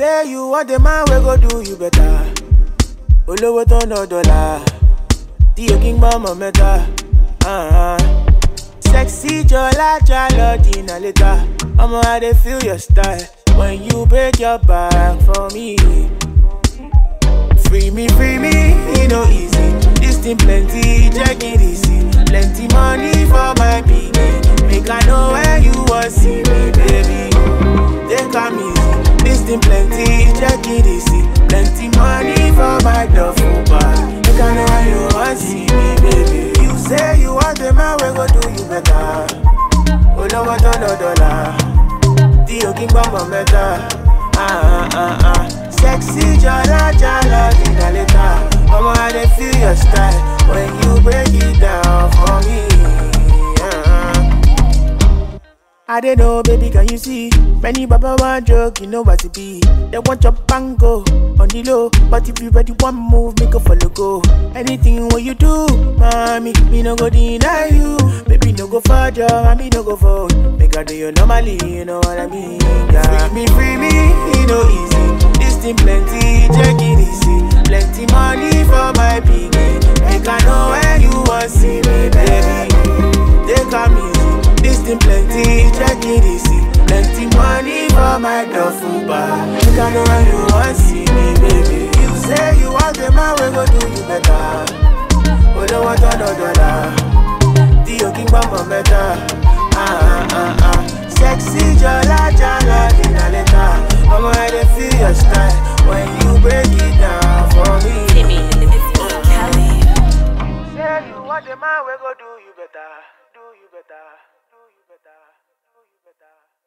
say you want the man we go do you better. Olówó tó ná dọ́là, tí o kí ń gbọ́ mọ̀ mẹ́ta. Uh-huh. Sexy Jola Jalo Dina later. I'ma I dey feel your style when you break your back for me. Free me, free me, e no easy. This thing plenty, check it easy. Plenty money for my piggy. Make I know where you want see me, baby. Take am easy. This thing plenty, check it easy. Plenty money for my duffel bag. Make I know where you want see me, baby. You say you want the man, we go do you better. Olówó tó ná dọ́là, tí o kí ń gbọ́ mọ̀ mẹ́ta. Ah, ah, ah, ah. Sexy jala jala dina later. Mama, I dey feel your style when you break it down for me. Ah. I don't know, baby, can you see? Many baba want joke, you know what it be. They want your bango on the low, but if you ready one move, make a follow go. Anything what you do, mommy, me no go deny you. Baby, no go for job, me no go for. Make I do you normally, you know what I mean? Yeah. Free me, free me, it no easy. This thing plenty, check it easy. Plenty money for my piggy. Make I know where you want see me, baby. Take am easy. This thing plenty, check it easy. Plenty money for my duffel bag. Make I know where you want see me, baby. You say you want the man, we go do you better. Olówó tó ná dọ́là, tí o kí ń gbọ́ mọ̀ mẹ́ta. Ah, ah, ah, ah. Sexy jọlá jọlá dínà lẹ́ta. Ọmọ ẹ̀ dey feel your style when you break it down for me. Timmy in the mix with Kelly. Say you want the man, we go do you better. Do you better. Do you better. Do you better.